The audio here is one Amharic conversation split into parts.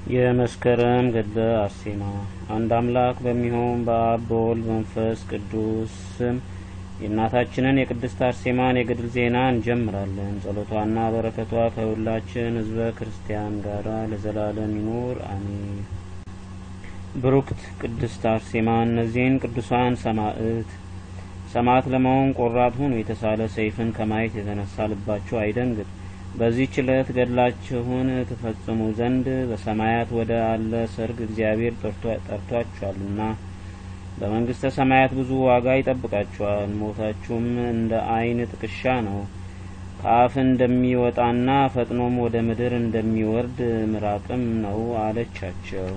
የመስከረም ገድለ አርሴማ። አንድ አምላክ በሚሆን በአብ በወልድ በመንፈስ ቅዱስ ስም የእናታችንን የቅድስት አርሴማን የገድል ዜና እንጀምራለን። ጸሎቷና በረከቷ ከሁላችን ሕዝበ ክርስቲያን ጋር ለዘላለም ይኑር አሜን። ብሩክት ቅድስት አርሴማ እነዚህን ቅዱሳን ሰማዕት ሰማዕት ለመሆን ቆራጥ ሁኑ። የተሳለ ሰይፍን ከማየት የተነሳ ልባችሁ አይደንግጥ። በዚህች ዕለት ገድላችሁን ትፈጽሙ ዘንድ በሰማያት ወደ አለ ሰርግ እግዚአብሔር ጠርቷችኋልና በመንግስተ ሰማያት ብዙ ዋጋ ይጠብቃችኋል። ሞታችሁም እንደ ዓይን ጥቅሻ ነው፣ ከአፍ እንደሚወጣና ፈጥኖም ወደ ምድር እንደሚወርድ ምራቅም ነው አለቻቸው።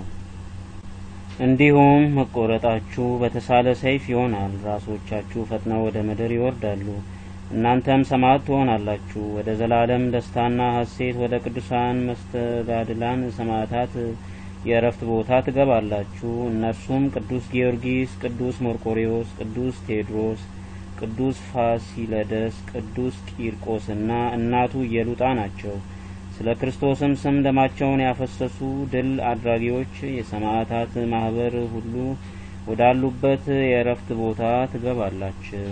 እንዲሁም መቆረጣችሁ በተሳለ ሰይፍ ይሆናል። ራሶቻችሁ ፈጥነው ወደ ምድር ይወርዳሉ። እናንተም ሰማዕት ትሆናላችሁ። ወደ ዘላለም ደስታና ሐሴት ወደ ቅዱሳን መስተጋድላን ሰማዕታት የእረፍት ቦታ ትገባላችሁ። እነርሱም ቅዱስ ጊዮርጊስ፣ ቅዱስ መርቆሬዎስ፣ ቅዱስ ቴዎድሮስ፣ ቅዱስ ፋሲለደስ፣ ቅዱስ ቂርቆስና እናቱ ኢየሉጣ ናቸው። ስለ ክርስቶስም ስም ደማቸውን ያፈሰሱ ድል አድራጊዎች የሰማዕታት ማህበር ሁሉ ወዳሉበት የእረፍት ቦታ ትገባላችሁ።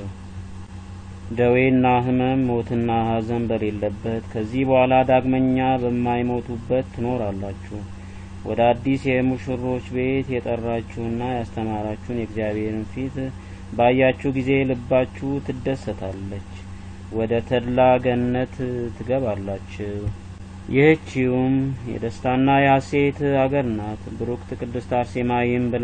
ደዌና ሕመም ሞትና ሐዘን በሌለበት ከዚህ በኋላ ዳግመኛ በማይሞቱበት ትኖራላችሁ። ወደ አዲስ የሙሽሮች ቤት የጠራችሁና ያስተማራችሁን የእግዚአብሔርን ፊት ባያችሁ ጊዜ ልባችሁ ትደሰታለች፣ ወደ ተድላ ገነት ትገባላችሁ። ይህችውም የደስታና የሐሴት አገር ናት። ብሩክት ቅድስት አርሴማ ይህም ብላ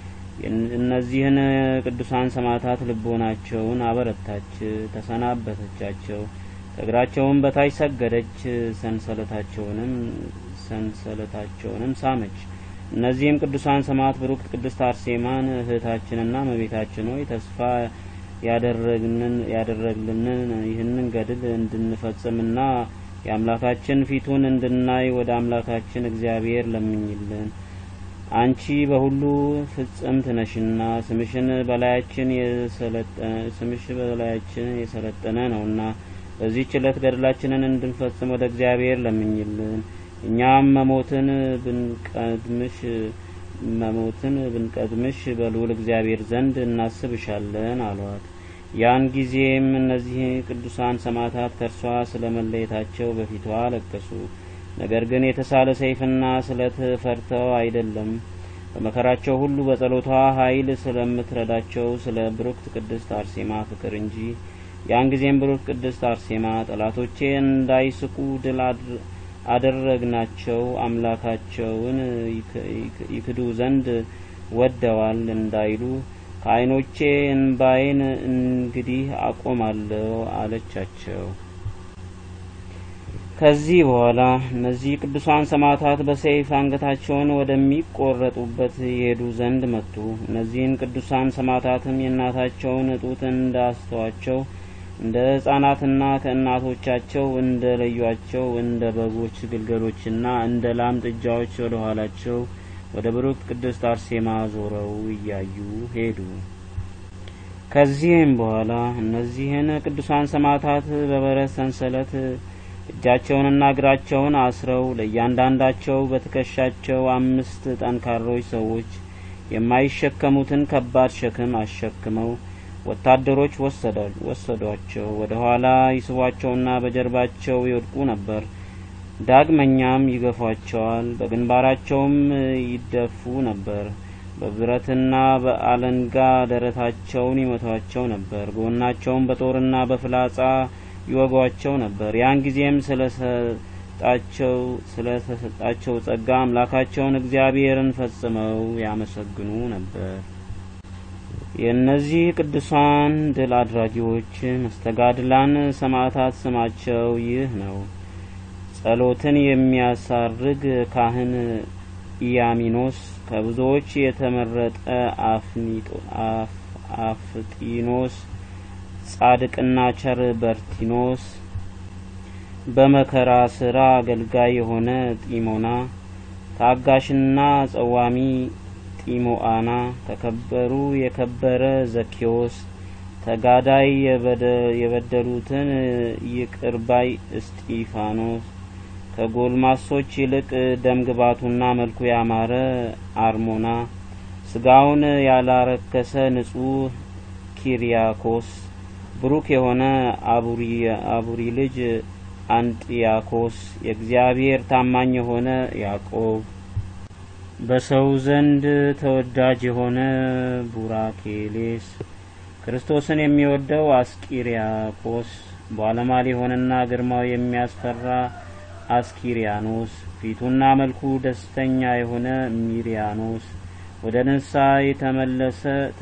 እነዚህን ቅዱሳን ሰማዕታት ልቦናቸውን አበረታች፣ ተሰናበተቻቸው። ከእግራቸውም በታች ሰገደች፣ ሰንሰለታቸውንም ሰንሰለታቸውንም ሳመች። እነዚህም ቅዱሳን ሰማዕት ብሩክት ቅድስት አርሴማን እህታችንና እመቤታችን ሆይ ተስፋ ያደረግልንን ይህንን ገድል እንድንፈጽምና የአምላካችን ፊቱን እንድናይ ወደ አምላካችን እግዚአብሔር ለምኝልን። አንቺ በሁሉ ፍጽምት ነሽና ስምሽን በላያችን ስምሽ በላያችን የሰለጠነ ነውና በዚህች ዕለት ገድላችንን እንድንፈጽም ወደ እግዚአብሔር ለምኝልን። እኛም መሞትን ብንቀድምሽ መሞትን ብንቀድምሽ በልዑል እግዚአብሔር ዘንድ እናስብሻለን አሏት። ያን ጊዜም እነዚህ ቅዱሳን ሰማዕታት ከእርሷ ስለ መለየታቸው በፊቷ አለቀሱ። ነገር ግን የተሳለ ሰይፍና ስለት ፈርተው አይደለም፣ በመከራቸው ሁሉ በጸሎቷ ኃይል ስለምትረዳቸው ስለ ብሩክት ቅድስት አርሴማ ፍቅር እንጂ። ያን ጊዜም ብሩክት ቅድስት አርሴማ ጠላቶቼ እንዳይስቁ ድል አደረግናቸው፣ አምላካቸውን ይክዱ ዘንድ ወደዋል እንዳይሉ ከዓይኖቼ እንባዬን እንግዲህ አቆማለሁ አለቻቸው። ከዚህ በኋላ እነዚህ ቅዱሳን ሰማዕታት በሰይፍ አንገታቸውን ወደሚቆረጡበት ይሄዱ ዘንድ መጡ። እነዚህን ቅዱሳን ሰማዕታትም የእናታቸውን ጡት እንዳስተዋቸው እንደ ሕፃናትና ከእናቶቻቸው እንደ ለዩአቸው እንደ በጎች ግልገሎችና እንደ ላም ጥጃዎች ወደ ኋላቸው ወደ ብሩክት ቅድስት አርሴማ ዞረው እያዩ ሄዱ። ከዚህም በኋላ እነዚህን ቅዱሳን ሰማዕታት በበረት ሰንሰለት እጃቸውንና እግራቸውን አስረው ለእያንዳንዳቸው በትከሻቸው አምስት ጠንካሮች ሰዎች የማይሸከሙትን ከባድ ሸክም አሸክመው ወታደሮች ወሰዷቸው። ወደ ኋላ ይስቧቸውና በጀርባቸው ይወድቁ ነበር። ዳግመኛም ይገፏቸዋል፣ በግንባራቸውም ይደፉ ነበር። በብረትና በአለንጋ ደረታቸውን ይመቷቸው ነበር። ጎናቸውን በጦርና በፍላጻ ይወጓቸው ነበር። ያን ጊዜም ስለሰጣቸው ስለተሰጣቸው ጸጋ አምላካቸውን እግዚአብሔርን ፈጽመው ያመሰግኑ ነበር። የእነዚህ ቅዱሳን ድል አድራጊዎች መስተጋድላን ሰማዕታት ስማቸው ይህ ነው። ጸሎትን የሚያሳርግ ካህን ኢያሚኖስ፣ ከብዙዎች የተመረጠ አፍጢኖስ፣ ጻድቅና ቸር በርቲኖስ፣ በመከራ ስራ አገልጋይ የሆነ ጢሞና፣ ታጋሽና ጸዋሚ ጢሞአና፣ ተከበሩ የከበረ ዘኬዎስ፣ ተጋዳይ የበደሉትን ይቅርባይ እስጢፋኖስ ከጎልማሶች ይልቅ ደምግባቱና መልኩ ያማረ አርሞና ስጋውን ያላረከሰ ንጹሕ ኪሪያኮስ ብሩክ የሆነ አቡሪ ልጅ አንጢያኮስ የእግዚአብሔር ታማኝ የሆነ ያዕቆብ በሰው ዘንድ ተወዳጅ የሆነ ቡራኬሌስ ክርስቶስን የሚወደው አስቂሪያቆስ ባለሟል የሆነና ግርማው የሚያስፈራ አስኪሪያኖስ ፊቱና መልኩ ደስተኛ የሆነ ሚሪያኖስ ወደ ንስሐ የተመለሰ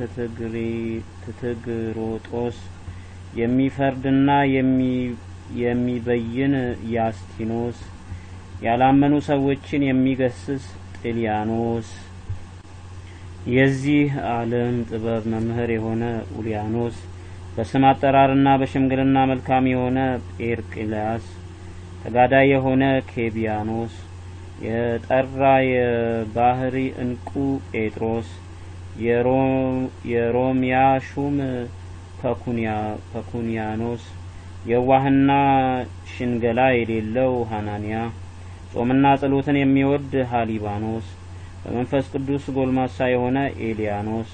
ትትግሮጦስ የሚፈርድና የሚበይን ያስቲኖስ ያላመኑ ሰዎችን የሚገስስ ጥልያኖስ የዚህ ዓለም ጥበብ መምህር የሆነ ኡሊያኖስ በስም አጠራርና በሽምግልና መልካም የሆነ ጴርቅልያስ ተጋዳይ የሆነ ኬቢያኖስ የጠራ የባህሪ እንቁ ጴጥሮስ የሮሚያ ሹም ፐኩንያኖስ የዋህና ሽንገላ የሌለው ሀናንያ ጾምና ጸሎትን የሚወድ ሀሊባኖስ በመንፈስ ቅዱስ ጎልማሳ የሆነ ኤልያኖስ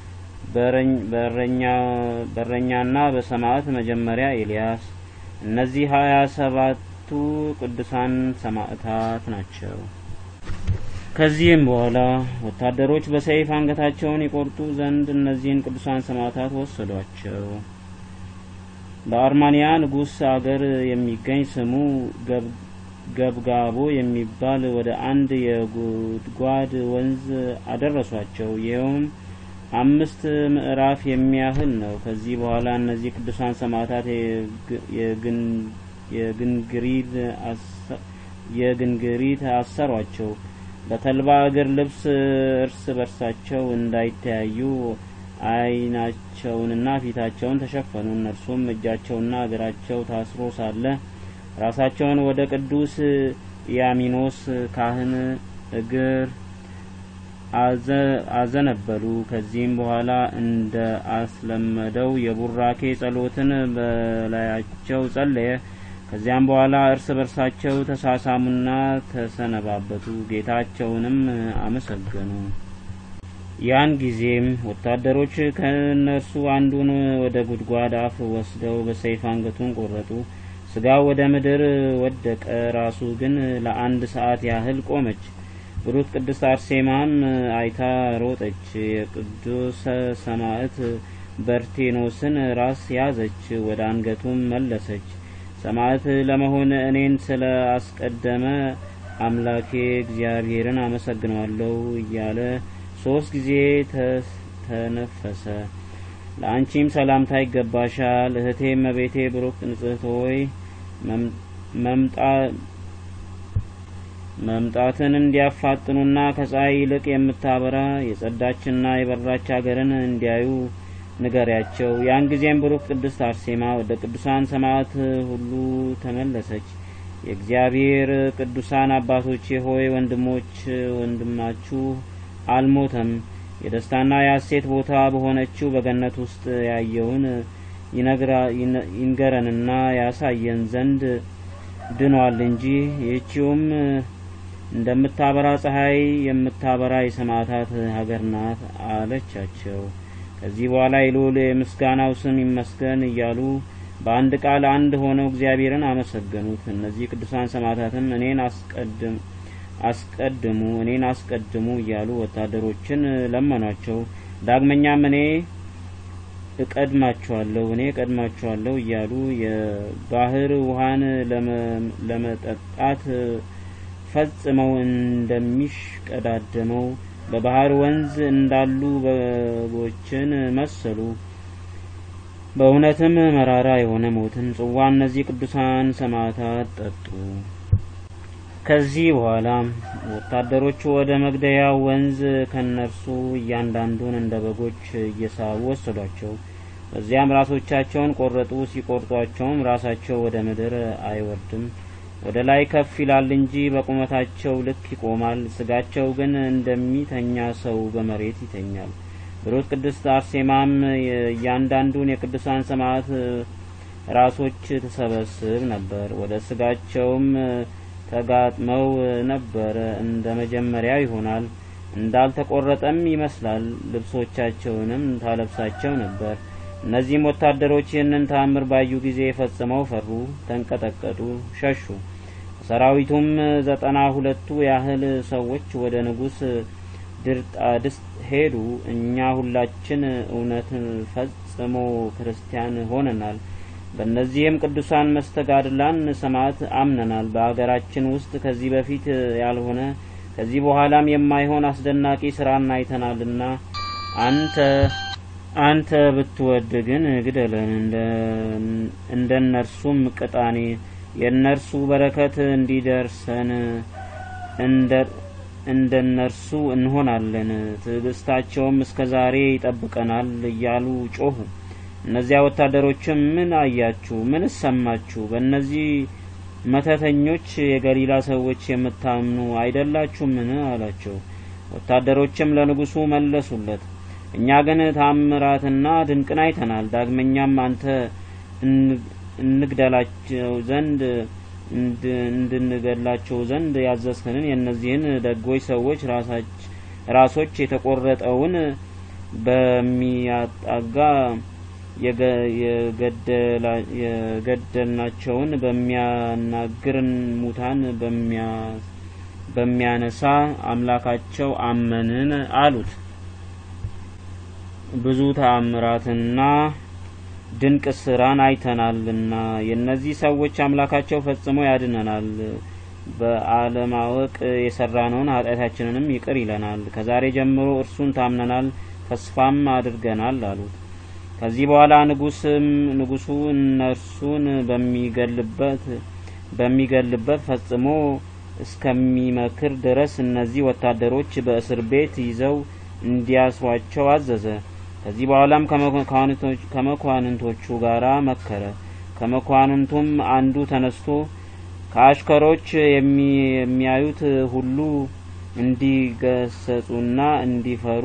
በረኛና በሰማዕት መጀመሪያ ኤልያስ እነዚህ ሀያ ሰባቱ ቅዱሳን ሰማዕታት ናቸው። ከዚህም በኋላ ወታደሮች በሰይፍ አንገታቸውን ይቆርጡ ዘንድ እነዚህን ቅዱሳን ሰማዕታት ወሰዷቸው። በአርማንያ ንጉሥ አገር የሚገኝ ስሙ ገብጋቦ የሚባል ወደ አንድ የጉድጓድ ወንዝ አደረሷቸው። ይኸውም አምስት ምዕራፍ የሚያህል ነው። ከዚህ በኋላ እነዚህ ቅዱሳን ሰማዕታት የግንግሪት አሰሯቸው። በተልባ እግር ልብስ እርስ በርሳቸው እንዳይተያዩ ዓይናቸውንና ፊታቸውን ተሸፈኑ። እነርሱም እጃቸውና እግራቸው ታስሮ ሳለ ራሳቸውን ወደ ቅዱስ ያሚኖስ ካህን እግር አዘነበሉ። ከዚህም በኋላ እንደ አስለመደው የቡራኬ ጸሎትን በላያቸው ጸለየ። ከዚያም በኋላ እርስ በርሳቸው ተሳሳሙና ተሰነባበቱ፣ ጌታቸውንም አመሰገኑ። ያን ጊዜም ወታደሮች ከእነርሱ አንዱን ወደ ጉድጓድ አፍ ወስደው በሰይፍ አንገቱን ቆረጡ። ስጋው ወደ ምድር ወደቀ፣ ራሱ ግን ለአንድ ሰዓት ያህል ቆመች። ብሩት ቅድስት አርሴማም አይታ ሮጠች። የቅዱስ ሰማዕት በርቴኖስን ራስ ያዘች፣ ወደ አንገቱም መለሰች። ሰማዕት ለመሆን እኔን ስለ አስቀደመ አምላኬ እግዚአብሔርን አመሰግነዋለሁ እያለ ሶስት ጊዜ ተነፈሰ። ለአንቺም ሰላምታ ይገባሻል እህቴ እመቤቴ ብሩክ ንጽሕት ሆይ መምጣትን እንዲያፋጥኑና ከፀሐይ ይልቅ የምታበራ የጸዳችና የበራች አገርን እንዲያዩ ንገሪያቸው። ያን ጊዜም ብሩክ ቅድስት አርሴማ ወደ ቅዱሳን ሰማዕት ሁሉ ተመለሰች። የእግዚአብሔር ቅዱሳን አባቶቼ ሆይ ወንድሞች ወንድማችሁ አልሞተም የደስታና የሐሴት ቦታ በሆነችው በገነት ውስጥ ያየውን ይንገረንና ያሳየን ዘንድ ድኗል እንጂ ይህቺውም እንደምታበራ ፀሐይ የምታበራ የሰማዕታት ሀገር ናት አለቻቸው። ከዚህ በኋላ የልዑል የምስጋናው ስም ይመስገን እያሉ በአንድ ቃል አንድ ሆነው እግዚአብሔርን አመሰገኑት። እነዚህ ቅዱሳን ሰማዕታትም እኔን አስቀድም አስቀድሙ እኔን አስቀድሙ እያሉ ወታደሮችን ለመኗቸው። ዳግመኛም እኔ እቀድማችኋለሁ እኔ እቀድማችኋለሁ እያሉ የባህር ውሃን ለመጠጣት ፈጽመው እንደሚሽቀዳደመው በባህር ወንዝ እንዳሉ በጎችን መሰሉ። በእውነትም መራራ የሆነ ሞትን ጽዋ እነዚህ ቅዱሳን ሰማዕታት ጠጡ። ከዚህ በኋላ ወታደሮቹ ወደ መግደያ ወንዝ ከነርሱ እያንዳንዱን እንደ በጎች እየሳቡ ወሰዷቸው። በዚያም ራሶቻቸውን ቆረጡ። ሲቆርጧቸውም ራሳቸው ወደ ምድር አይወርድም፣ ወደ ላይ ከፍ ይላል እንጂ በቁመታቸው ልክ ይቆማል። ስጋቸው ግን እንደሚተኛ ሰው በመሬት ይተኛል። ብሩት ቅድስት አርሴማም እያንዳንዱን የቅዱሳን ሰማዕት ራሶች ትሰበስብ ነበር። ወደ ስጋቸውም ተጋጥመው ነበር። እንደ መጀመሪያ ይሆናል። እንዳልተቆረጠም ይመስላል። ልብሶቻቸውንም ታለብሳቸው ነበር። እነዚህም ወታደሮች ይህንን ተአምር ባዩ ጊዜ ፈጽመው ፈሩ፣ ተንቀጠቀጡ፣ ሸሹ። ከሰራዊቱም ዘጠና ሁለቱ ያህል ሰዎች ወደ ንጉሥ ድርጣድስ ሄዱ። እኛ ሁላችን እውነት ፈጽሞ ክርስቲያን ሆነናል። በእነዚህም ቅዱሳን መስተጋድላን ሰማዕት አምነናል። በአገራችን ውስጥ ከዚህ በፊት ያልሆነ ከዚህ በኋላም የማይሆን አስደናቂ ስራን አይተናልና አንተ አንተ ብትወድ ግን ግደለን፣ እንደ እነርሱም ቅጣኔ የእነርሱ በረከት እንዲደርሰን እንደ እነርሱ እንሆናለን። ትዕግስታቸውም እስከ ዛሬ ይጠብቀናል እያሉ ጮሁ። እነዚያ ወታደሮችም ምን አያችሁ? ምን ሰማችሁ? በእነዚህ መተተኞች የገሊላ ሰዎች የምታምኑ አይደላችሁምን? አላቸው። ወታደሮችም ለንጉሡ መለሱለት፣ እኛ ግን ታምራትና ድንቅን አይተናል። ዳግመኛም አንተ እንግደላቸው ዘንድ እንድንገድላቸው ዘንድ ያዘዝከንን የእነዚህን ደጎች ሰዎች ራሶች የተቆረጠውን በሚያጣጋ የገደልናቸውን በሚያናግርን ሙታን በሚያነሳ አምላካቸው አመንን አሉት። ብዙ ተአምራትና ድንቅ ስራን አይተናልና የእነዚህ ሰዎች አምላካቸው ፈጽሞ ያድነናል፣ በአለማወቅ የሰራነውን ኃጢአታችንንም ይቅር ይለናል። ከዛሬ ጀምሮ እርሱን ታምነናል፣ ተስፋም አድርገናል አሉት። ከዚህ በኋላ ንጉስም ንጉሱ እነርሱን በሚገልበት በሚገልበት ፈጽሞ እስከሚመክር ድረስ እነዚህ ወታደሮች በእስር ቤት ይዘው እንዲያስሯቸው አዘዘ። ከዚህ በኋላም ከመኳንንቶቹ ጋር መከረ። ከመኳንንቱም አንዱ ተነስቶ ከአሽከሮች የሚያዩት ሁሉ እንዲገሰጹና እንዲፈሩ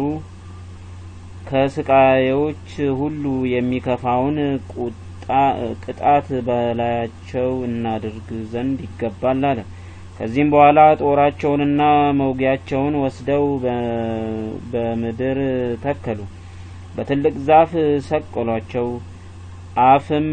ከስቃዮች ሁሉ የሚከፋውን ቅጣት በላያቸው እናድርግ ዘንድ ይገባል አለ። ከዚህም በኋላ ጦራቸውንና መውጊያቸውን ወስደው በምድር ተከሉ። በትልቅ ዛፍ ሰቀሏቸው። አፍም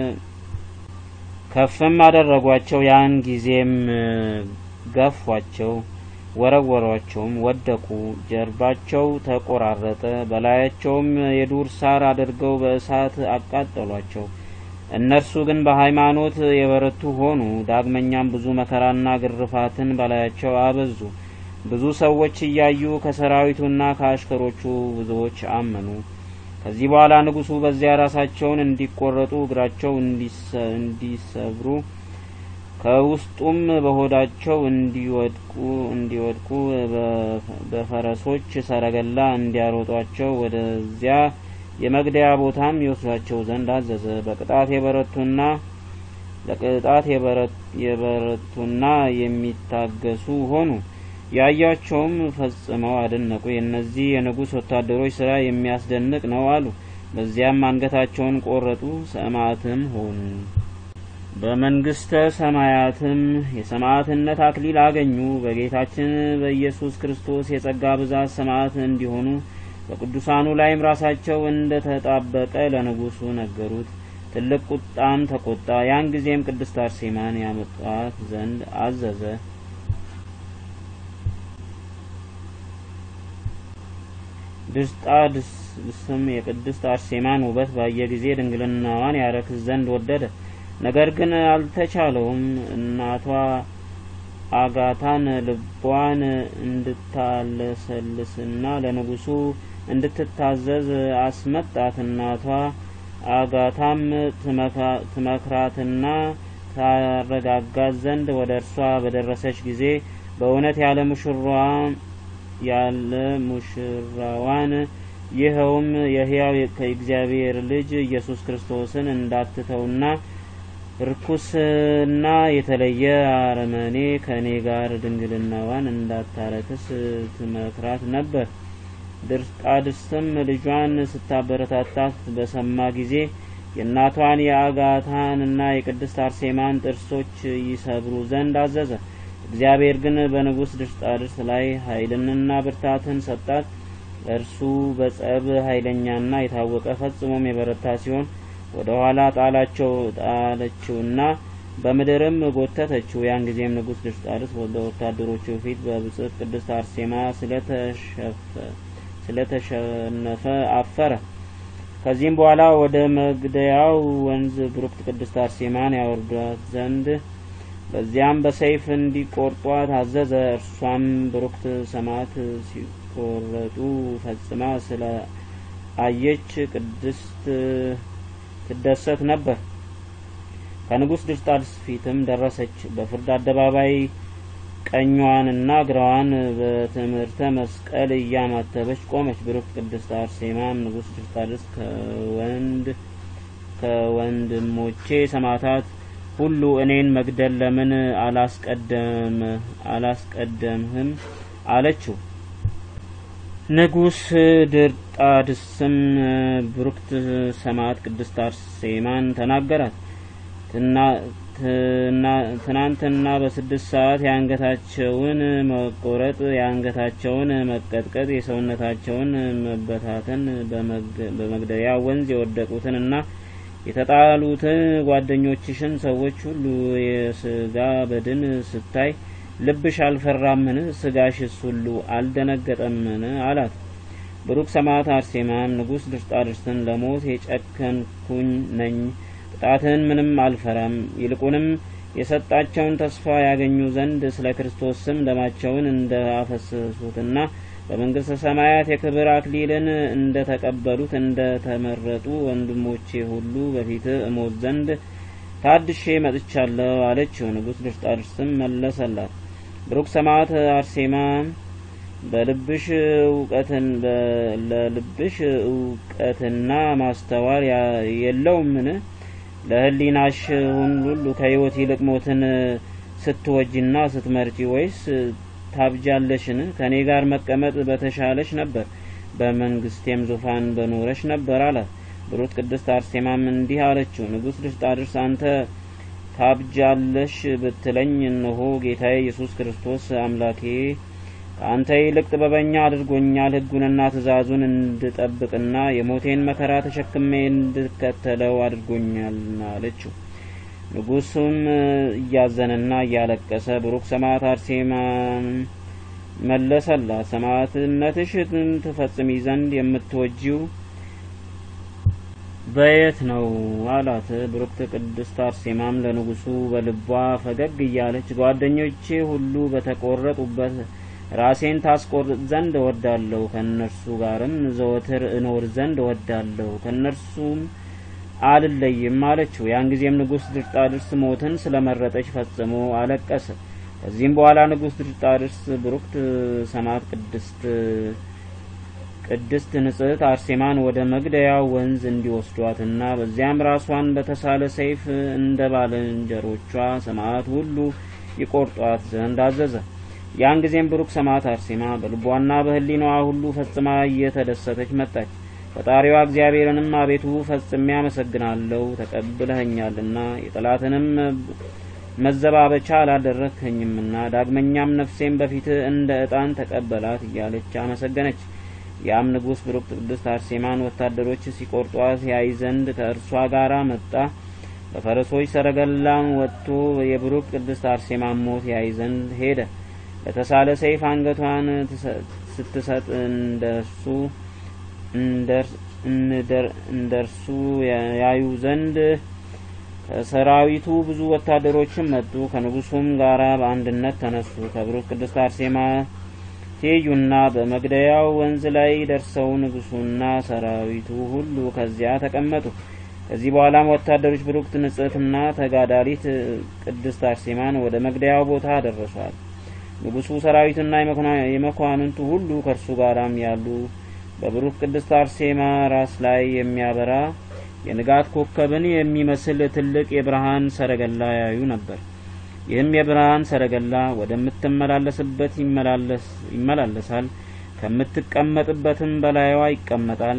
ከፍም አደረጓቸው። ያን ጊዜም ገፏቸው፣ ወረወሯቸውም፣ ወደቁ። ጀርባቸው ተቆራረጠ። በላያቸውም የዱር ሳር አድርገው በእሳት አቃጠሏቸው። እነርሱ ግን በሃይማኖት የበረቱ ሆኑ። ዳግመኛም ብዙ መከራና ግርፋትን በላያቸው አበዙ። ብዙ ሰዎች እያዩ ከሰራዊቱና ከአሽከሮቹ ብዙዎች አመኑ። ከዚህ በኋላ ንጉሡ በዚያ ራሳቸውን እንዲቆረጡ እግራቸው እንዲሰብሩ ከውስጡም በሆዳቸው እንዲወድቁ እንዲወድቁ በፈረሶች ሰረገላ እንዲያሮጧቸው ወደዚያ የመግደያ ቦታም ይወስዷቸው ዘንድ አዘዘ። በቅጣት የበረቱና ለቅጣት የበረቱና የሚታገሱ ሆኑ። ያያቸውም ፈጽመው አደነቁ። የእነዚህ የንጉሥ ወታደሮች ስራ የሚያስደንቅ ነው አሉ። በዚያም አንገታቸውን ቆረጡ፣ ሰማዕትም ሆኑ። በመንግስተ ሰማያትም የሰማዕትነት አክሊል አገኙ። በጌታችን በኢየሱስ ክርስቶስ የጸጋ ብዛት ሰማዕት እንዲሆኑ በቅዱሳኑ ላይም ራሳቸው እንደ ተጣበቀ ለንጉሡ ነገሩት። ትልቅ ቁጣም ተቆጣ። ያን ጊዜም ቅድስት አርሴማን ያመጧት ዘንድ አዘዘ። ድስጣድስም የቅድስት አርሴማን ውበት ባየ ጊዜ ድንግልናዋን ያረክስ ዘንድ ወደደ። ነገር ግን አልተቻለውም። እናቷ አጋታን ልቧን እንድታለሰልስና ለንጉሡ እንድትታዘዝ አስመጣት። እናቷ አጋታም ትመክራትና ታረጋጋት ዘንድ ወደ እርሷ በደረሰች ጊዜ በእውነት ያለ ሙሽራዋ ያለ ሙሽራዋን ይኸውም የሕያው ከእግዚአብሔር ልጅ ኢየሱስ ክርስቶስን እንዳትተውና ርኩስና የተለየ አረመኔ ከእኔ ጋር ድንግልናዋን እንዳታረክስ ትመክራት ነበር። ድርጣድስትም ልጇን ስታበረታታት በሰማ ጊዜ የእናቷን የአጋታንና የቅድስት አርሴማን ጥርሶች ይሰብሩ ዘንድ አዘዘ። እግዚአብሔር ግን በንጉሥ ድርጣድስ ላይ ኃይልንና ብርታትን ሰጣት። እርሱ በጸብ ኃይለኛና የታወቀ ፈጽሞም የበረታ ሲሆን ወደ ኋላ ጣላቸው ጣለችውና በምድርም ጎተተችው። ያን ጊዜም ንጉሥ ድርጣድስ በወታደሮቹ ፊት በብጽዕት ቅድስት አርሴማ ስለተሸነፈ አፈረ። ከዚህም በኋላ ወደ መግደያው ወንዝ ብሩክት ቅድስት አርሴማን ያወርዷት ዘንድ በዚያም በሰይፍ እንዲቆርጧት አዘዘ። እርሷም ብሩክት ሰማዕት ሲቆረጡ ፈጽማ ስለ አየች ቅድስት ትደሰት ነበር። ከንጉሥ ድርጣድስ ፊትም ደረሰች። በፍርድ አደባባይ ቀኟንና ግራዋን በትምህርተ መስቀል እያማተበች ቆመች። ብሩክት ቅድስት አርሴማም ንጉሥ ድርጣድስ ከወንድ ከወንድሞቼ ሰማዕታት ሁሉ እኔን መግደል ለምን አላስቀደም አላስቀደምህም አለችው። ንጉሥ ድርጣድስም ብሩክት ሰማዕት ቅድስት አርሴማን ተናገራት። ትናንትና በስድስት ሰዓት የአንገታቸውን መቆረጥ፣ የአንገታቸውን መቀጥቀጥ፣ የሰውነታቸውን መበታተን በመግደያ ወንዝ የወደቁትን እና የተጣሉትን ጓደኞችሽን ሰዎች ሁሉ የስጋ በድን ስታይ ልብሽ አልፈራምን? ስጋሽስ ሁሉ አልደነገጠምን? አላት። ብሩክ ሰማዕት አርሴማም ንጉሥ ድርጣድስን ለሞት የጨከንኩኝ ነኝ ቅጣትን ምንም አልፈራም። ይልቁንም የሰጣቸውን ተስፋ ያገኙ ዘንድ ስለ ክርስቶስ ስም ደማቸውን እንደ አፈሰሱትና በመንግስተ ሰማያት የክብር አክሊልን እንደ ተቀበሉት እንደ ተመረጡ ወንድሞቼ ሁሉ በፊት እሞት ዘንድ ታድሼ መጥቻለሁ አለችው። ንጉሥ ድርጣድስም መለሰላት፣ ብሩክ ሰማዕት አርሴማ በልብሽ እውቀትን ለልብሽ እውቀትና ማስተዋል የለውምን? ለሕሊናሽ ሁሉ ከሕይወት ይልቅ ሞትን ስትወጂና ስትመርጪ ወይስ ታብጃለሽን? ከእኔ ጋር መቀመጥ በተሻለሽ ነበር፣ በመንግስቴም ዙፋን በኖረሽ ነበር አላት። ብሩክት ቅድስት አርሴማም እንዲህ አለችው፣ ንጉሥ ድርጣድስ አንተ ታብጃለሽ ብትለኝ፣ እነሆ ጌታዬ ኢየሱስ ክርስቶስ አምላኬ ከአንተ ይልቅ ጥበበኛ አድርጎኛል። ሕጉንና ትእዛዙን እንድጠብቅና የሞቴን መከራ ተሸክሜ እንድከተለው አድርጎኛልና አለችው። ንጉሱም እያዘነና እያለቀሰ ብሩክ ሰማዕት አርሴማን መለሰላት፣ ሰማዕትነትሽ ትፈጽሚ ዘንድ የምትወጂው በየት ነው አላት። ብሩክት ቅድስት አርሴማም ለንጉሱ በልቧ ፈገግ እያለች ጓደኞቼ ሁሉ በተቆረጡበት ራሴን ታስቆርጥ ዘንድ እወዳለሁ፣ ከእነርሱ ጋርም ዘወትር እኖር ዘንድ እወዳለሁ፣ ከእነርሱም አልለይም አለችው። ያን ጊዜም ንጉሥ ድርጣድስ ሞትን ስለመረጠች ፈጽሞ አለቀሰ። ከዚህም በኋላ ንጉሥ ድርጣድስ ብሩክት ሰማዕት ቅድስት ቅድስት ንጽሕት አርሴማን ወደ መግደያው ወንዝ እንዲወስዷትና በዚያም ራሷን በተሳለ ሰይፍ እንደ ባልንጀሮቿ ሰማዕት ሁሉ ይቆርጧት ዘንድ አዘዘ። ያን ጊዜም ብሩክ ሰማዕት አርሴማ በልቧና በሕሊናዋ ሁሉ ፈጽማ እየተደሰተች መጣች። ፈጣሪዋ እግዚአብሔርንም አቤቱ ፈጽሜ አመሰግናለሁ፣ ተቀብለኸኛልና የጠላትንም መዘባበቻ አላደረግኸኝምና ዳግመኛም ነፍሴን በፊትህ እንደ ዕጣን ተቀበላት እያለች አመሰገነች። ያም ንጉሥ ብሩክት ቅድስት አርሴማን ወታደሮች ሲቆርጧት ያይ ዘንድ ከእርሷ ጋር መጣ። በፈረሶች ሰረገላም ወጥቶ የብሩክ ቅድስት አርሴማን ሞት ያይ ዘንድ ሄደ። ለተሳለ ሰይፍ አንገቷን ስትሰጥ እንደርሱ እንደርሱ ያዩ ዘንድ ከሰራዊቱ ብዙ ወታደሮችም መጡ። ከንጉሱም ጋራ በአንድነት ተነሱ። ከብሩክ ቅድስት አርሴማ ትይዩና በመግደያው ወንዝ ላይ ደርሰው ንጉሱና ሰራዊቱ ሁሉ ከዚያ ተቀመጡ። ከዚህ በኋላም ወታደሮች ብሩክት ንጽሕትና ተጋዳሊት ቅድስት አርሴማን ወደ መግደያው ቦታ ደረሷል። ንጉሱ ሰራዊቱና የመኳንንቱ ሁሉ ከእርሱ ጋራም ያሉ በብሩክ ቅድስት አርሴማ ራስ ላይ የሚያበራ የንጋት ኮከብን የሚመስል ትልቅ የብርሃን ሰረገላ ያዩ ነበር። ይህም የብርሃን ሰረገላ ወደምትመላለስበት ይመላለሳል፣ ከምትቀመጥበትም በላይዋ ይቀመጣል።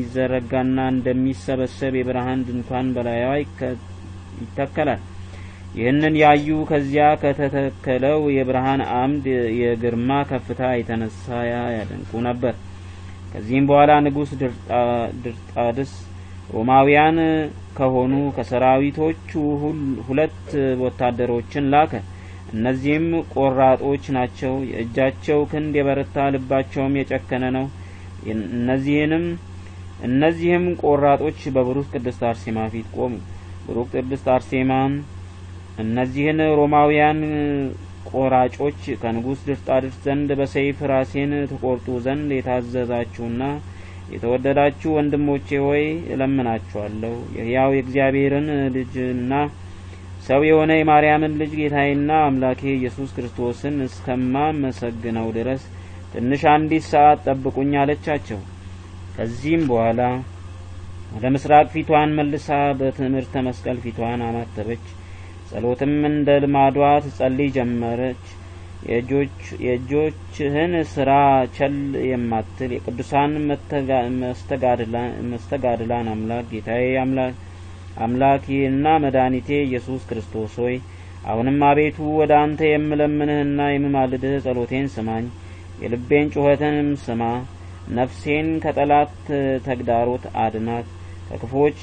እንደሚዘረጋና እንደሚሰበሰብ የብርሃን ድንኳን በላይዋ ይተከላል። ይህንን ያዩ ከዚያ ከተተከለው የብርሃን አምድ የግርማ ከፍታ የተነሳ ያደንቁ ነበር። ከዚህም በኋላ ንጉሥ ድርጣድስ ሮማውያን ከሆኑ ከሰራዊቶቹ ሁለት ወታደሮችን ላከ። እነዚህም ቆራጦች ናቸው። የእጃቸው ክንድ የበረታ ልባቸውም የጨከነ ነው። እነዚህንም እነዚህም ቆራጦች በብሩክ ቅድስት አርሴማ ፊት ቆሙ። ብሩክ ቅድስት አርሴማም እነዚህን ሮማውያን ቆራጮች ከንጉሥ ድርጣድስ ዘንድ በሰይፍ ራሴን ትቆርጡ ዘንድ የታዘዛችሁና የተወደዳችሁ ወንድሞቼ ሆይ እለምናችኋለሁ የሕያው የእግዚአብሔርን ልጅና ሰው የሆነ የማርያምን ልጅ ጌታዬና አምላኬ ኢየሱስ ክርስቶስን እስከማመሰግነው ድረስ ትንሽ አንዲት ሰዓት ጠብቁኝ አለቻቸው። ከዚህም በኋላ ወደ ምስራቅ ፊቷን መልሳ በትምህርተ መስቀል ፊቷን አማተበች። ጸሎትም እንደ ልማዷ ትጸልይ ጀመረች። የእጆችህን ስራ ቸል የማትል የቅዱሳን መስተጋድላን አምላክ ጌታዬ አምላኬና መድኃኒቴ ኢየሱስ ክርስቶስ ሆይ አሁንም አቤቱ ወደ አንተ የምለምንህና የምማልድህ ጸሎቴን ስማኝ፣ የልቤን ጩኸትንም ስማ። ነፍሴን ከጠላት ተግዳሮት አድናት፣ ከክፎች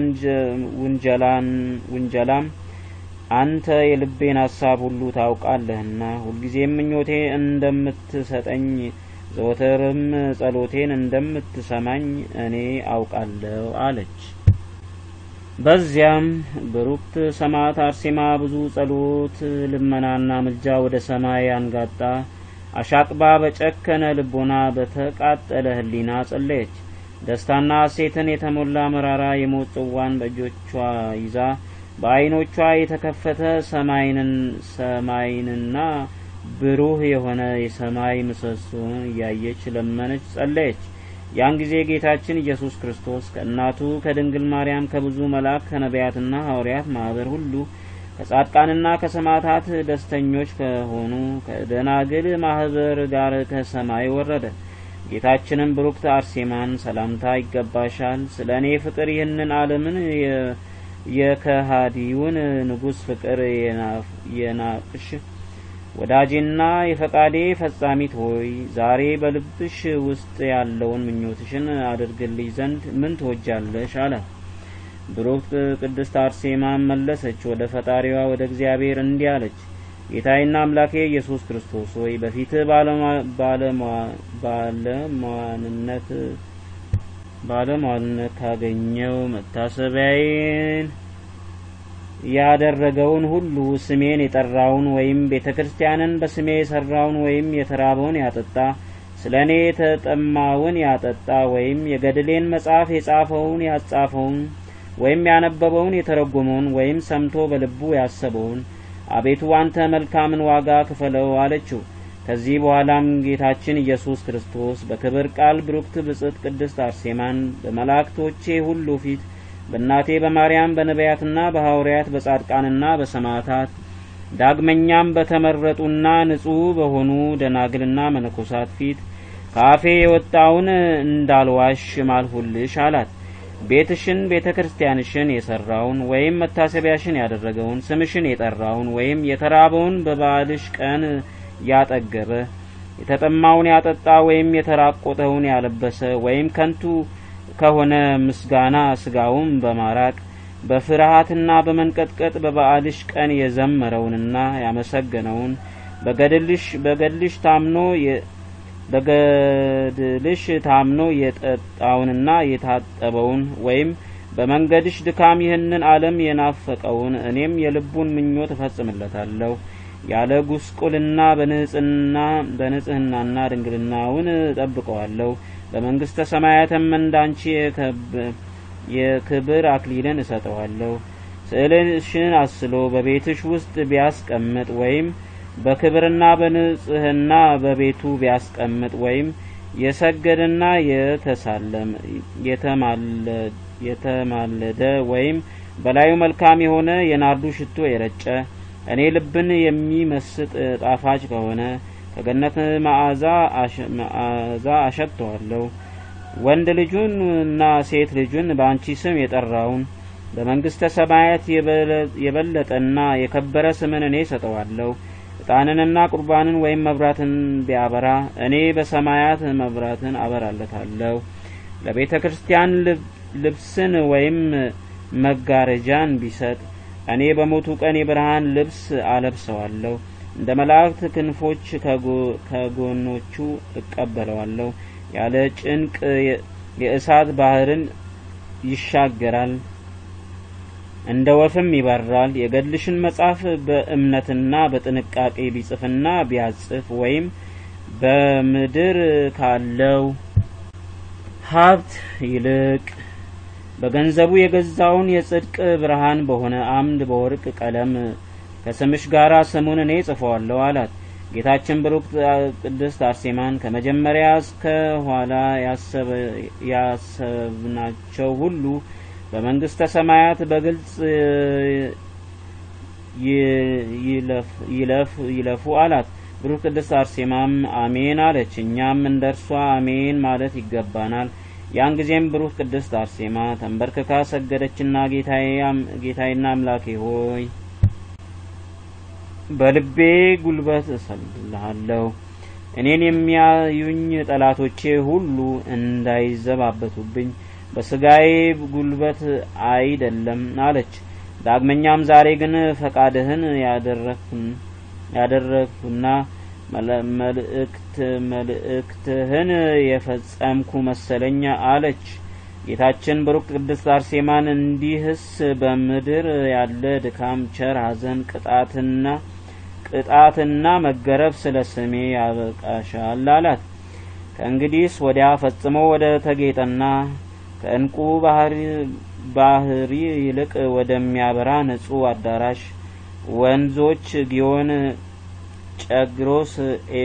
ውንጀላም አንተ የልቤን ሀሳብ ሁሉ ታውቃለህና ሁልጊዜም ምኞቴ እንደምትሰጠኝ ዘወትርም ጸሎቴን እንደምትሰማኝ እኔ አውቃለሁ አለች። በዚያም ብሩክት ሰማዕት አርሴማ ብዙ ጸሎት፣ ልመናና ምልጃ ወደ ሰማይ አንጋጣ አሻቅባ በጨከነ ልቦና በተቃጠለ ሕሊና ጸለየች። ደስታና ሐሴትን የተሞላ መራራ የሞት ጽዋን በእጆቿ ይዛ በዓይኖቿ የተከፈተ ሰማይንና ብሩህ የሆነ የሰማይ ምሰሶን እያየች ለመነች፣ ጸለየች። ያን ጊዜ ጌታችን ኢየሱስ ክርስቶስ ከእናቱ ከድንግል ማርያም ከብዙ መልአክ ከነቢያትና ሐዋርያት ማኅበር ሁሉ ከጻድቃንና ከሰማዕታት ደስተኞች ከሆኑ ከደናግል ማኅበር ጋር ከሰማይ ወረደ። ጌታችንም ብሩክት አርሴማን ሰላምታ ይገባሻል፣ ስለ እኔ ፍቅር ይህንን ዓለምን የከሃዲውን ንጉሥ ፍቅር የናቅሽ ወዳጄና የፈቃዴ ፈጻሚት ሆይ ዛሬ በልብሽ ውስጥ ያለውን ምኞትሽን አድርግልኝ ዘንድ ምን ትወጃለሽ? አላት። ብሩክት ቅድስት አርሴማ መለሰች፣ ወደ ፈጣሪዋ ወደ እግዚአብሔር እንዲህ አለች። ጌታዬና አምላኬ ኢየሱስ ክርስቶስ ሆይ በፊትህ ባለሟልነት ባለሟልነት ካገኘው መታሰቢያዬን ያደረገውን ሁሉ ስሜን የጠራውን ወይም ቤተ ክርስቲያንን በስሜ የሰራውን ወይም የተራበውን ያጠጣ ስለ እኔ የተጠማውን ያጠጣ ወይም የገድሌን መጽሐፍ የጻፈውን ያጻፈውን ወይም ያነበበውን የተረጎመውን ወይም ሰምቶ በልቡ ያሰበውን አቤቱ አንተ መልካምን ዋጋ ክፈለው አለችው። ከዚህ በኋላም ጌታችን ኢየሱስ ክርስቶስ በክብር ቃል ብሩክት ብጽዕት ቅድስት አርሴማን በመላእክቶቼ ሁሉ ፊት በእናቴ በማርያም በነቢያትና በሐዋርያት በጻድቃንና በሰማዕታት ዳግመኛም በተመረጡና ንጹሕ በሆኑ ደናግልና መነኮሳት ፊት ከአፌ የወጣውን እንዳልዋሽ ማልሁልሽ አላት። ቤትሽን ቤተ ክርስቲያንሽን የሰራውን ወይም መታሰቢያሽን ያደረገውን ስምሽን የጠራውን ወይም የተራበውን በበዓልሽ ቀን ያጠገበ የተጠማውን ያጠጣ ወይም የተራቆተውን ያለበሰ ወይም ከንቱ ከሆነ ምስጋና ስጋውን በማራቅ በፍርሃትና በመንቀጥቀጥ በበዓልሽ ቀን የዘመረውንና ያመሰገነውን በገድልሽ በገድልሽ ታምኖ በገድልሽ ታምኖ የጠጣውንና የታጠበውን ወይም በመንገድሽ ድካም ይህንን ዓለም የናፈቀውን እኔም የልቡን ምኞት እፈጽምለታለሁ ያለ ጉስቁልና በንጽህና በንጽህናና ድንግልናውን እጠብቀዋለሁ። በመንግስተ ሰማያትም እንዳንቺ የክብር አክሊልን እሰጠዋለሁ። ስዕልሽን አስሎ በቤትሽ ውስጥ ቢያስቀምጥ ወይም በክብርና በንጽህና በቤቱ ቢያስቀምጥ ወይም የሰገደና የተሳለም የተማለደ ወይም በላዩ መልካም የሆነ የናርዱ ሽቶ የረጨ እኔ ልብን የሚመስጥ ጣፋጭ ከሆነ ከገነት መዓዛ አሸተዋለሁ። ወንድ ልጁን እና ሴት ልጁን በአንቺ ስም የጠራውን በመንግስተ ሰማያት የበለጠና የከበረ ስምን እኔ ሰጠዋለሁ። ዕጣንንና ቁርባንን ወይም መብራትን ቢያበራ እኔ በሰማያት መብራትን አበራለታለሁ። ለቤተ ክርስቲያን ልብስን ወይም መጋረጃን ቢሰጥ እኔ በሞቱ ቀን የብርሃን ልብስ አለብሰዋለሁ። እንደ መላእክት ክንፎች ከጎኖቹ እቀበለዋለሁ። ያለ ጭንቅ የእሳት ባህርን ይሻገራል፣ እንደ ወፍም ይበራል። የገድልሽን መጽሐፍ በእምነትና በጥንቃቄ ቢጽፍና ቢያጽፍ ወይም በምድር ካለው ሀብት ይልቅ በገንዘቡ የገዛውን የጽድቅ ብርሃን በሆነ አምድ በወርቅ ቀለም ከስምሽ ጋር ስሙን እኔ ጽፈዋለሁ አላት። ጌታችን ብሩክት ቅድስት አርሴማን ከመጀመሪያ እስከ ኋላ ያሰብናቸው ሁሉ በመንግስተ ሰማያት በግልጽ ይለፉ አላት። ብሩክ ቅድስት አርሴማም አሜን አለች። እኛም እንደ እርሷ አሜን ማለት ይገባናል። ያን ጊዜም ብሩክ ቅድስት አርሴማ ተንበርክካ ሰገደችና ጌታዬና አምላኬ ሆይ በልቤ ጉልበት እሰግድልሃለሁ። እኔን የሚያዩኝ ጠላቶቼ ሁሉ እንዳይዘባበቱብኝ በስጋዬ ጉልበት አይደለም አለች። ዳግመኛም ዛሬ ግን ፈቃድህን ያደረግሁና መልእክት መልእክትህን የፈጸምኩ መሰለኝ አለች። ጌታችን ብሩክ ቅድስት አርሴማን እንዲህስ በምድር ያለ ድካም፣ ቸር ሐዘን፣ ቅጣትና ቅጣትና መገረፍ ስለ ስሜ ያበቃሻል አላት። ከእንግዲህስ ወዲያ ፈጽሞ ወደ ተጌጠና ከእንቁ ባህሪ ይልቅ ወደሚያበራ ንጹሕ አዳራሽ ወንዞች ጊዮን፣ ጨግሮስ፣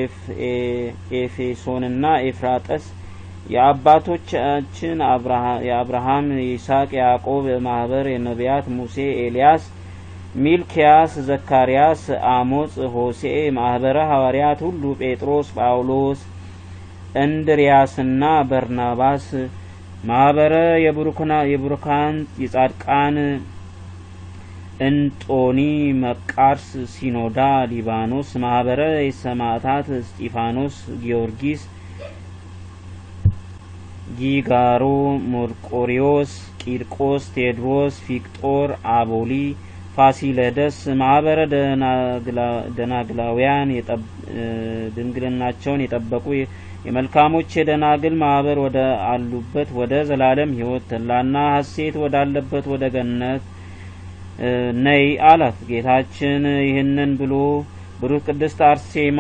ኤፌሶንና ኤፍራጠስ የአባቶቻችን የአብርሃም የይስሐቅ፣ ያዕቆብ ማህበር የነቢያት ሙሴ፣ ኤልያስ፣ ሚልኪያስ፣ ዘካርያስ፣ አሞጽ፣ ሆሴዕ ማህበረ ሐዋርያት ሁሉ ጴጥሮስ፣ ጳውሎስ፣ እንድርያስና በርናባስ ማህበረ የቡሩካን የጻድቃን እንጦኒ፣ መቃርስ፣ ሲኖዳ፣ ሊባኖስ ማህበረ የሰማዕታት እስጢፋኖስ፣ ጊዮርጊስ ጊጋሮ፣ ሞርቆሪዎስ፣ ቂርቆስ፣ ቴዎድሮስ፣ ፊቅጦር፣ አቦሊ፣ ፋሲለደስ ማህበረ ደናግላውያን ድንግልናቸውን የጠበቁ የመልካሞች የደናግል ማህበር ወደ አሉበት ወደ ዘላለም ሕይወት ተድላና ሐሴት ወዳለበት ወደ ገነት ነይ አላት። ጌታችን ይህንን ብሎ ብሩክ ቅድስት አርሴማ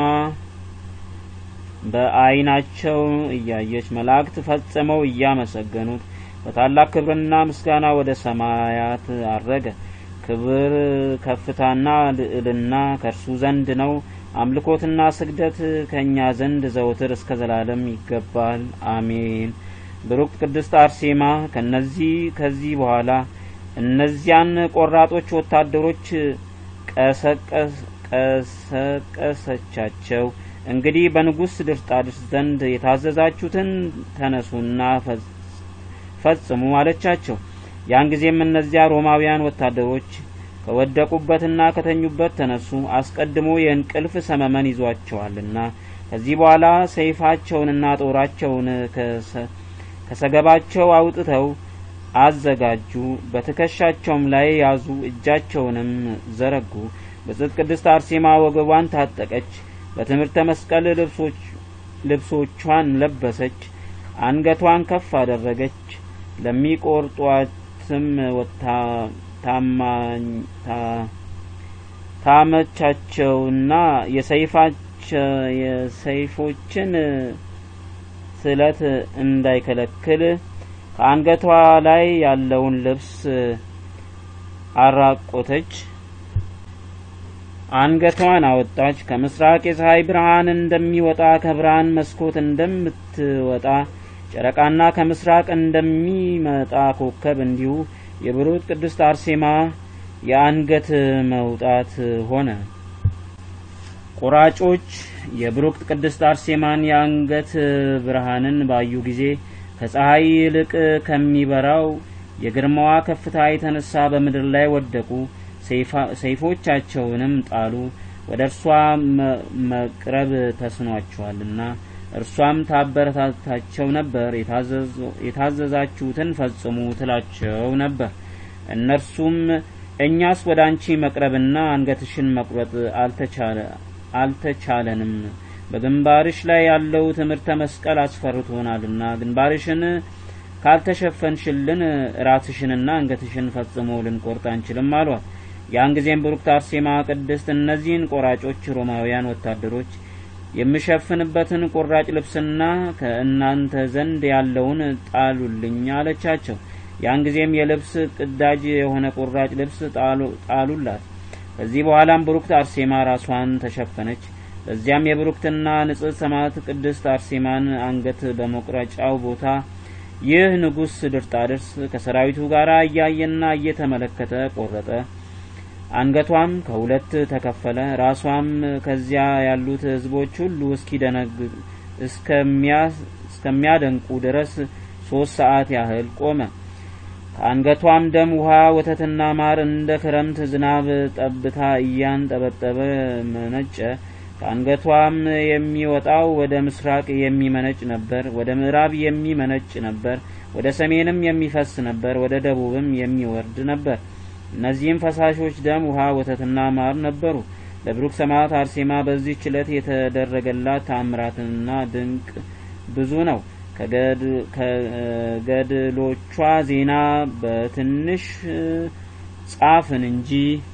በዓይናቸው እያየች መላእክት ፈጽመው እያመሰገኑት በታላቅ ክብርና ምስጋና ወደ ሰማያት አረገ። ክብር ከፍታና ልዕልና ከእርሱ ዘንድ ነው። አምልኮትና ስግደት ከእኛ ዘንድ ዘውትር እስከ ዘላለም ይገባል፣ አሜን። ብሩክት ቅድስት አርሴማ ከነዚህ ከዚህ በኋላ እነዚያን ቆራጦች ወታደሮች ቀሰቀሰቻቸው። እንግዲህ በንጉሥ ድርጣድስ ዘንድ የታዘዛችሁትን ተነሱና ፈጽሙ አለቻቸው። ያን ጊዜም እነዚያ ሮማውያን ወታደሮች ከወደቁበትና ከተኙበት ተነሱ፣ አስቀድሞ የእንቅልፍ ሰመመን ይዟቸዋልና። ከዚህ በኋላ ሰይፋቸውንና ጦራቸውን ከሰገባቸው አውጥተው አዘጋጁ፣ በትከሻቸውም ላይ ያዙ፣ እጃቸውንም ዘረጉ። ብጽዕት ቅድስት አርሴማ ወገቧን ታጠቀች፣ በትምህርተ መስቀል ልብሶቿን ለበሰች፣ አንገቷን ከፍ አደረገች። ለሚቆርጧትም ታመቻቸውና የሰይፎችን ስለት እንዳይከለክል ከአንገቷ ላይ ያለውን ልብስ አራቆተች። አንገቷን አወጣች። ከምስራቅ የፀሐይ ብርሃን እንደሚወጣ ከብርሃን መስኮት እንደምትወጣ ጨረቃና ከምስራቅ እንደሚመጣ ኮከብ እንዲሁ የብሩክት ቅድስት አርሴማ የአንገት መውጣት ሆነ። ቆራጮች የብሩክት ቅድስት አርሴማን የአንገት ብርሃንን ባዩ ጊዜ ከፀሐይ ይልቅ ከሚበራው የግርማዋ ከፍታ የተነሳ በምድር ላይ ወደቁ። ሰይፎቻቸውንም ጣሉ። ወደ እርሷ መቅረብ ተስኗቸዋልና እርሷም ታበረታታቸው ነበር። የታዘዛችሁትን ፈጽሙ ትላቸው ነበር። እነርሱም እኛስ ወደ አንቺ መቅረብና አንገትሽን መቁረጥ አልተቻለንም። በግንባርሽ ላይ ያለው ትምህርተ መስቀል አስፈርቶናልና ግንባርሽን ካልተሸፈንሽልን ራስሽንና አንገትሽን ፈጽሞ ልንቆርጥ አንችልም አሏት። ያን ጊዜም ብሩክት አርሴማ ቅድስት እነዚህን ቆራጮች ሮማውያን ወታደሮች የምሸፍንበትን ቁራጭ ልብስና ከእናንተ ዘንድ ያለውን ጣሉልኝ አለቻቸው። ያን ጊዜም የልብስ ቅዳጅ የሆነ ቁራጭ ልብስ ጣሉላት። ከዚህ በኋላም ብሩክት አርሴማ ራሷን ተሸፈነች። በዚያም የብሩክትና ንጽሕት ሰማዕት ቅድስት አርሴማን አንገት በመቁረጫው ቦታ ይህ ንጉሥ ድርጣድርስ ከሰራዊቱ ጋር እያየና እየተመለከተ ቆረጠ። አንገቷም ከሁለት ተከፈለ። ራሷም ከዚያ ያሉት ሕዝቦች ሁሉ እስከሚያደንቁ ድረስ ሶስት ሰዓት ያህል ቆመ። ከአንገቷም ደም፣ ውሃ፣ ወተትና ማር እንደ ክረምት ዝናብ ጠብታ እያንጠበጠበ መነጨ። ከአንገቷም የሚወጣው ወደ ምስራቅ የሚመነጭ ነበር፣ ወደ ምዕራብ የሚመነጭ ነበር፣ ወደ ሰሜንም የሚፈስ ነበር፣ ወደ ደቡብም የሚወርድ ነበር። እነዚህም ፈሳሾች ደም፣ ውሃ፣ ወተትና ማር ነበሩ። ለብሩክ ሰማዕት አርሴማ በዚህች ዕለት የተደረገላት ተአምራትና ድንቅ ብዙ ነው። ከገድሎቿ ዜና በትንሽ ጻፍን እንጂ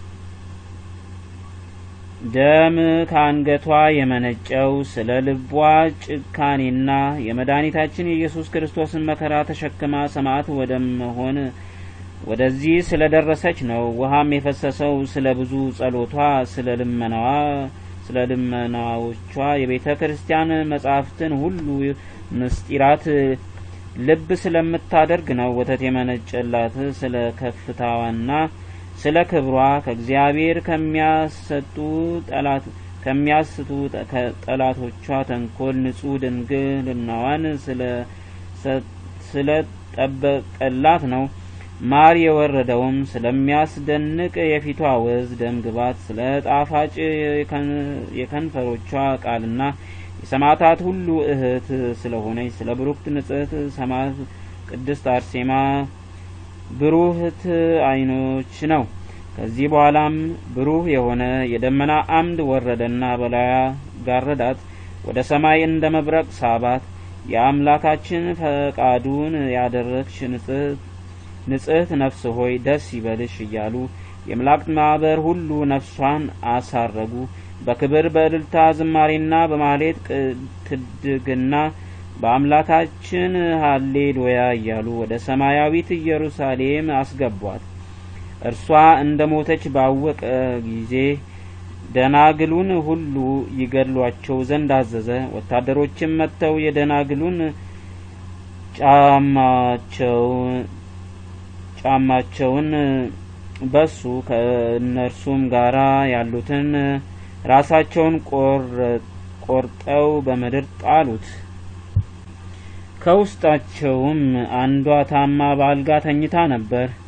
ደም ከአንገቷ የመነጨው ስለ ልቧ ጭካኔና የመድኃኒታችን የኢየሱስ ክርስቶስን መከራ ተሸክማ ሰማዕት ወደ መሆን ወደዚህ ስለ ደረሰች ነው። ውሃም የፈሰሰው ስለ ብዙ ጸሎቷ፣ ስለ ልመናዋ ስለ ልመናዎቿ የቤተ ክርስቲያን መጻሕፍትን ሁሉ ምስጢራት ልብ ስለምታደርግ ነው። ወተት የመነጨላት ስለ ከፍታዋና ስለ ክብሯ ከእግዚአብሔር ከሚያሰጡ ጠላት ከሚያስቱ ጠላቶቿ ተንኮል ንጹሕ ድንግልናዋን ስለ ጠበቀላት ነው። ማር የወረደውም ስለሚያስደንቅ የፊቷ ወዝ ደም ግባት፣ ስለ ጣፋጭ የከንፈሮቿ ቃልና የሰማዕታት ሁሉ እህት ስለሆነች ስለ ብሩክት ንጽሕት ሰማዕት ቅድስት አርሴማ ብሩህት ዓይኖች ነው። ከዚህ በኋላም ብሩህ የሆነ የደመና አምድ ወረደና በላያ ጋረዳት፣ ወደ ሰማይ እንደ መብረቅ ሳባት። የአምላካችን ፈቃዱን ያደረግሽ ንጽሕት ነፍስ ሆይ ደስ ይበልሽ እያሉ የመላእክት ማኅበር ሁሉ ነፍሷን አሳረጉ። በክብር በእልልታ ዝማሬና በማሌት ትድግና በአምላካችን ሀሌሉያ እያሉ ወደ ሰማያዊት ኢየሩሳሌም አስገቧት። እርሷ እንደ ሞተች ባወቀ ጊዜ ደናግሉን ሁሉ ይገድሏቸው ዘንድ አዘዘ። ወታደሮችም መጥተው የደናግሉን ጫማቸውን በሱ ከእነርሱም ጋራ ያሉትን ራሳቸውን ቆርጠው በምድር ጣሉት። ከውስጣቸውም አንዷ ታማ በአልጋ ተኝታ ነበር።